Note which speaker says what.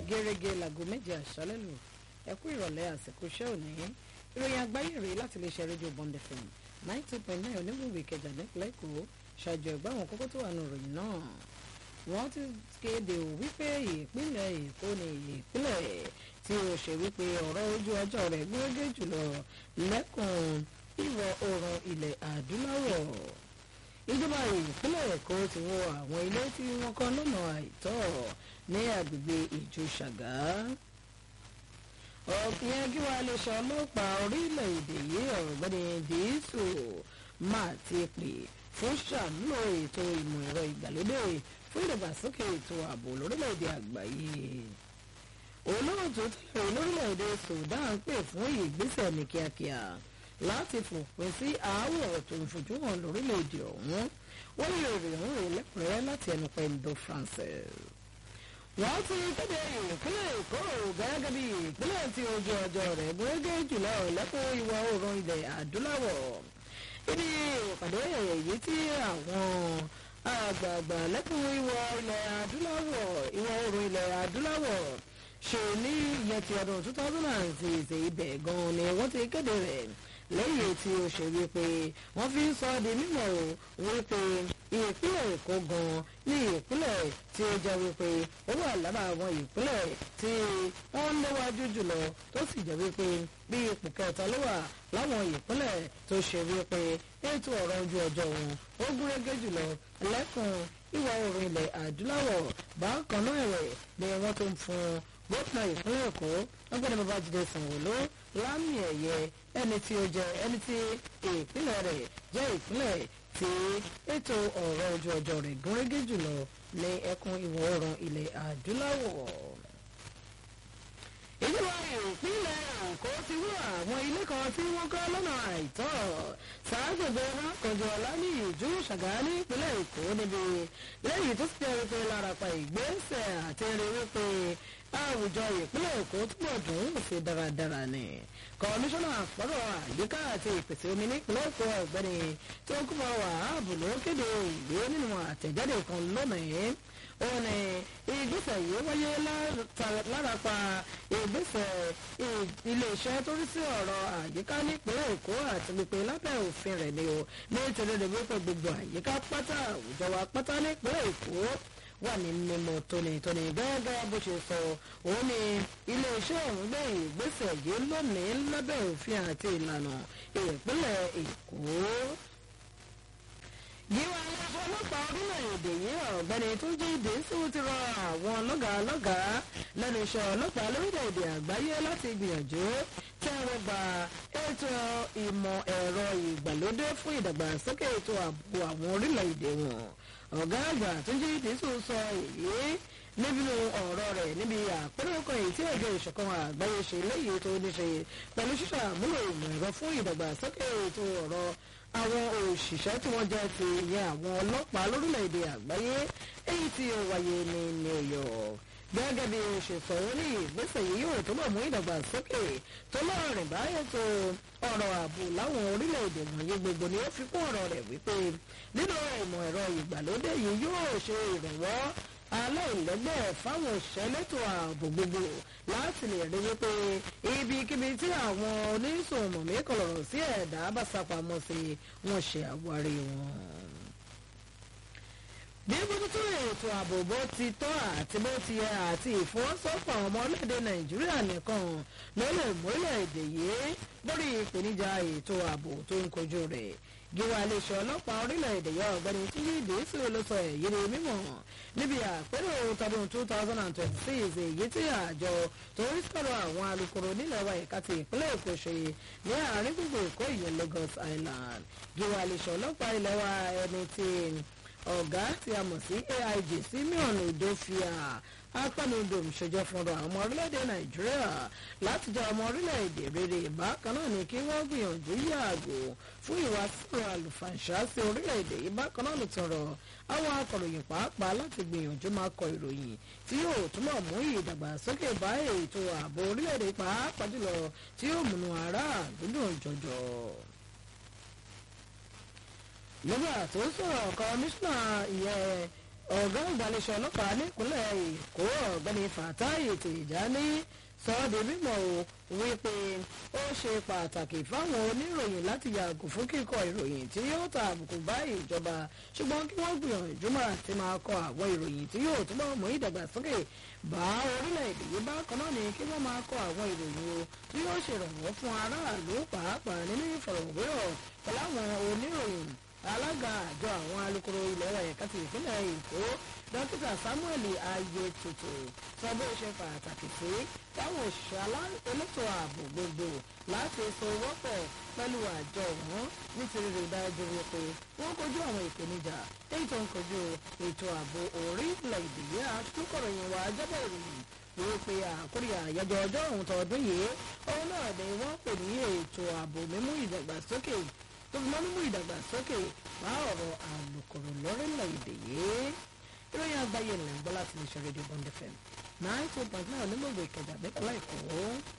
Speaker 1: gẹ́gẹ́ láago méje àṣálẹ́ lù ẹ kú ìrọ̀lẹ́ àsìkò iṣẹ́ òní ìròyìn àgbáyé rèé láti lè ṣe rédíò Bond FM ninety two point nine onígbòǹgbò ìkẹjà nípínlẹ̀ èkó ṣàjọ ẹ̀gbọ́n àwọn kókó tó wà nù ròyìn náà wọ́n ti kéde ò wípé ìpínlẹ̀ èkó ni ìpínlẹ̀ tí ó ṣe wípé ọ̀rọ̀ ojú ọjọ́ rẹ̀ gbẹ́gẹ́ jùlọ lẹ́kùn ìwọ̀ oòrùn ilẹ̀ adúláwọ̀ ìjọba ìpínlẹ̀ èkó ti wó àwọn ilé tí wọ́n kọ́ lọ́nà àìtọ́ ní agbègbè ìjọ ṣàgá ọ̀pìyàn kí wàá lè ṣe ọlọ́pàá orílẹ̀-èdè yìí ọ̀gbẹ́ni dìísù máa ti pè fún ṣàmúlò ètò ìmọ̀ ẹ̀rọ ìgbàlódé fún ìdàgbàsókè ètò ààbò lórílẹ̀-èdè àgbáyé olóòtú tẹ̀lé lórílẹ̀-èdè Sudan pè fún ìgbésẹ̀ ní kíákíá láti fòpin sí aáwọ̀ tó ń fojú hàn lórílẹ̀-èdè ọ̀hún wọ́n lè rí òun rè lẹ́kùnrẹ́rẹ́ láti ẹnu pẹ̀lú Francis wọ́n ti kéde ìpínlẹ̀ èkó gẹ́gẹ́ bí ìpínlẹ̀ tí ojú ọjọ́ rẹ̀ gbẹ́gẹ́ jùlọ lẹ́kùn ìwọ̀ oòrùn ilẹ̀ adúláwọ̀ ibi ìpàdé èyí tí àwọn àgbààgbà lẹ́kùn ìwọ̀ ilẹ̀ adúláwọ̀ ìwọ̀ oòrùn ilẹ̀ adúláwọ̀ ṣe ní ìyẹn ti ọdún two thousand and six ibẹ̀ gan-an ni wọ́n ti kéde rẹ̀ lẹ́yìn tí ó ṣe wípé wọ́n fi ń sọ di mímọ̀ wípé ìpínlẹ̀ èkó gan-an ní ìpínlẹ̀ tí ó jẹ́ wípé ó wà lára àwọn ìpínlẹ̀ tí wọ́n ń léwájú jùlọ tó sì jẹ́ wípé bí ipò kẹta ló wà láwọn ìpínlẹ̀ tó ṣe wípé ètò ọ̀rọ̀ ojú ọjọ́ wọn ó gúnrégé jùlọ lẹ́kùn ìwọ̀ oòrùn ilẹ̀ adúláwọ̀ bákan náà ẹ̀wẹ̀ ni wọ́n tó ń fún gómìnà ìpínlẹ̀ èkó ọgbẹ́ni babájídé sanwó-olú lámì ẹ̀yẹ ẹni tí ó jẹ́ ẹni tí ìpínlẹ̀ rẹ̀ jẹ́ ìpínlẹ̀ tí ètò ọ̀rọ̀ ojú ọjọ́ rẹ̀ gúnrégé jùlọ ní ẹkùn ìwọ̀ oòrùn ilẹ̀ adúláwọ̀. ìjọba ìpínlẹ̀ èkó ti wú àwọn ilé kan tí wọ́n kọ́ lọ́nà àìtọ́ ṣàgbègbè rákọjọ ọ̀la ní ìjú ṣàgá ní ìpínlẹ̀ èkó níbi lẹ́yìn tó sì jẹ́ wípé larapa ìgbésẹ̀ àti rí wípé àwùjọ ìpínlẹ̀ èkó túbọ̀ dùn ún sí dáradára ni kọmíṣánná àpọ̀rọ̀ àyíká àti ìpèsè omi nípínlẹ̀ èkó ọ̀gbẹ́ni tí ó kúmọ̀ wàhábù ló kéde ìwé nínú àtẹ̀jáde kan lónìí ó ní ìgbésẹ̀ yìí wáyé lárapa ìgbésẹ̀ iléeṣẹ́ tó rí sí ọ̀rọ̀ àyíká nípínlẹ̀ èkó àti pípé lábẹ́ òfin rẹ̀ ni o nítorí rẹ̀ wípé gbogbo àyíká pátá àwùjọ wa pátá nípínlẹ̀ èkó wà ní mímọ́ tónítóní gẹ́gẹ́ bó ṣe sọ òun ni iléeṣẹ́ ọ̀hún gbé ìgbésẹ̀ yìí lónìí lábẹ́ òfin àti ìlànà ìpínlẹ̀ èkó yíwá iléeṣẹ́ ọlọ́pàá orílẹ̀-èdè yìí ọ̀gbẹ́ni tó jí dèésù ti rọ àwọn lọ́gàálọ́gàá lẹ́nu iṣẹ́ ọlọ́pàá lórílẹ̀-èdè àgbáyé láti gbìyànjú tẹ́wọ́ gba ètò ìmọ̀ ẹ̀rọ ìgbàlódé fún ìdàgbàsókè ètò ààbò àwọn orílẹ̀-èdè wọn ọ̀gá àgbà tó jí dèésù sọ èyí níbi ọ̀rọ̀ rẹ̀ níbi àpérò kan èyí tí ẹ̀jọ̀ ìṣọ̀kan àgbáyé ṣe léyìí tó ní ṣe pẹ̀lú ṣíṣàmúlò ìmọ̀ ẹ̀rọ fún ìdàgbàsókè ètò ọ̀rọ̀ àwọn òṣìṣẹ́ tí wọ́n jẹ́ ti ìyẹn àwọn ọlọ́pàá lórílẹ̀‐èdè àgbáyé èyí tí ó wáyé ní New York gẹ́gẹ́ bí o ṣe sọ ó ní ìgbésẹ̀ yìí yóò túbọ̀ mú ìdàgbàsókè tó lọ́rìn báyẹn tó ọ̀rọ̀ ààbò láwọn orílẹ̀-èdè wọ̀nyí gbogbo ni ó fi kún ọ̀rọ̀ rẹ̀ wípé nínú ìmọ̀ ẹ̀rọ ìgbàlódé yìí yóò ṣe ìrànwọ́ aláìlẹ́gbẹ́ fáwọn òṣìṣẹ́ lẹ́tọ̀ ààbò gbogbo láti lè rí wípé ibikíbi tí àwọn oníṣòwòmí kọlọ̀rọ̀ sí ẹ̀dá bá sápamọ́ sí wọn ṣe àwárí wọn. bí bójútó ètò ààbò bó ti tọ́ àti bó ti yẹ àti ìfọwọ́sọ́pọ̀ ọmọ orílẹ̀-èdè nàìjíríà nìkan ló lè mórílẹ̀-èdè yìí lórí ìpèníjà ètò ààbò tó ń kojú rẹ̀ gíwá iléeṣẹ́ ọlọ́pàá orílẹ̀-èdè yọ ọ̀gbẹ́ni tíyí ìdísù ló sọ èyí ni mímọ̀ níbi àpérò tọdún two thousand and twenty six èyí tí àjọ tó ń sọ̀rọ̀ àwọn alukoro nílẹ̀ wa ẹ̀ka ti ìpínlẹ̀ èkó ṣe ní àárín gbogbo èkó ìyẹn Lagos Island gíwá iléeṣẹ́ ọlọ́pàá ilẹ̀ wa ẹni tí ọ̀gá tí a mọ̀ sí AIG Simeon Odofia apánudò ṣèjọ fúnra àwọn ọmọ orílẹ̀-èdè nàìjíríà láti jẹ́ ọmọ orílẹ̀-èdè rere bákan náà ni kí wọ́n gbìyànjú yàgò fún ìwà sọ̀rọ̀ àlùfàǹṣá sí orílẹ̀-èdè yìí bákan náà ló tọrọ àwọn akọ̀ròyìn pàápàá láti gbìyànjú máa kọ ìròyìn tí yóò túbọ̀ mú ìdàgbàsókè bá ètò ààbò orílẹ̀-èdè pàápàá jùlọ tí yóò múnú ará àdúgbò jọjọ nígbà tó sọ̀rọ̀ kọmíṣánná ìyẹn ọ̀gá ìgbàlejò ọlọ́pàá nípínlẹ̀ èkó ọ̀gbẹ́ni fatai tìjání sọ ọ́ di mímọ̀ o wípé ó ṣe pàtàkì fáwọn oníròyìn láti yàgò fún kíkọ ìròyìn tí yóò ta àbùkù bá ìjọba ṣùgbọ́n kí wọ́n gbìyànjú máa ti máa kọ àwọn ìròyìn tí yóò túbọ̀ mú ìdàgbàsókè bá orílẹ̀-èdè yìí bákan náà ni kí wọ́n máa kọ àwọn ìròyìn o tí yóò ṣèrànwọ́ fún aráàlú pàápàá nínú ìfọ̀rọ̀wérọ̀ pẹ̀lú àwọn oníròyìn alága àjọ àwọn alukoro ilẹ̀ wa ẹ̀ka ti ìpínlẹ̀ èkó dókítà samuel ayetutu sọ bó ṣe pàtàkì sí táwọn òṣìṣẹ́ elétò ààbò gbogbo láti sowọ́pọ̀ pẹ̀lú àjọ wọn nítorí rí dájú wípé wọ́n kojú àwọn ìpèníjà èyí tó ń kojú ètò ààbò orílẹ̀-èdè yìí àtúkọ̀ròyìn wa jábọ̀ ìròyìn wípé àkórí àyájọ́ ọjọ́ òun tọdún yìí òun náà ni wọ́n pè ní ètò ààbò mímú ìdàgbàsókè tó fi mọ́ mímú ìdàgbàsókè bá ọ̀rọ̀ àlùkòrò lórílẹ̀‐èdè yìí ìròyìn àgbáyé ńlẹ̀ ń gbọ́ láti lè ṣe rédíò bond fm nine two point nine onígbògbò ìkẹjà nípínlẹ̀ èkó.